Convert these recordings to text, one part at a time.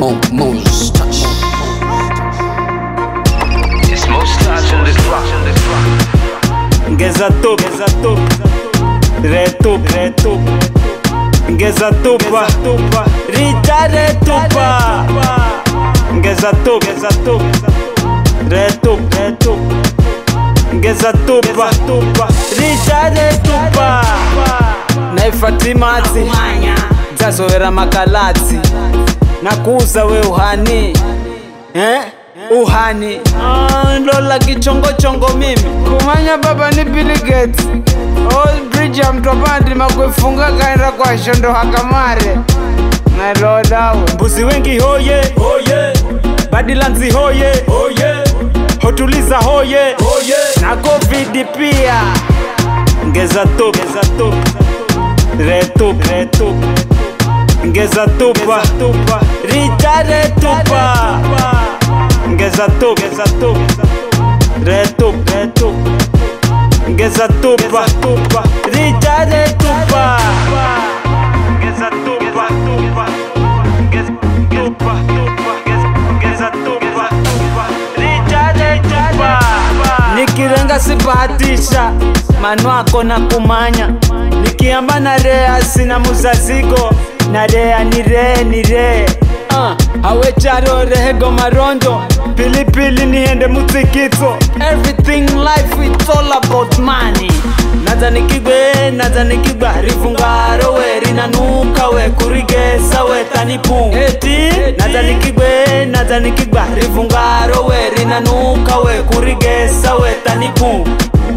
Mo, Moses touch. It's most touch on this rock, on this rock. Ngeza tup, ngeza tup, retup, retup. Ngeza tupa, tupa, rita retupa. Ngeza tup, ngeza tup, retup, retup. Ngeza tupa, tupa, rita retupa. Naifatimati, dzazovera makalatsi. Nakuza we uhani, eh? Uhani. Ah, Lola kichongochongo mimi. kumanya baba ni Bill Gates old bridge ya mtopandi makwefunga kaenda kwa shondo hakamare nalodawe mbuzi wengi hoye hoye badilanzi hoye hoye hotuliza hoye hoye na covid pia ngeza tup ngeza tup retup retup ngeza tupa tupa rita retupa ngeza tup ngeza tup retup retup ngeza tupa tupa rita retupa ngeza tupa tupa ngeza tupa tupa ngeza tupa tupa rita retupa nikirenga sibahatisha manu ako na kumanya nikiamba na rea sina muzazigo na rea ni ree ni ree uh, awecharo rehego marondo pilipili niende mutsikitso everything life it's all about money naza nikigwe naza nikigwa rifungaro we rinanuka we kurigesa we tanipu eti naza nikigwe naza nikigwa rifungaro we rinanuka we kurigesa we tanipu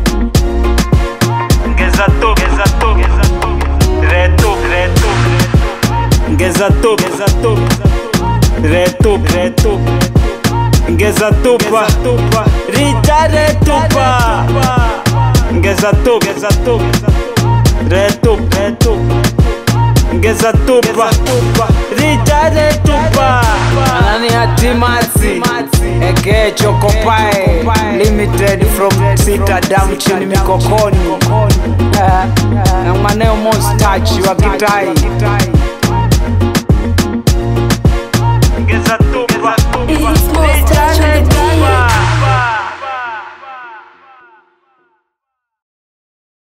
ngeza tu ngeza tu ngeza tu retu retu ngeza tu ngeza tu retu retu ngeza tupa tupa rita retupa ngeza tu ngeza tu retu retu ngeza tupa tupa rita retupa anani hatimati eke chokopae limited from sita dam chini mikokoni na mwaneo mostachi wa kitai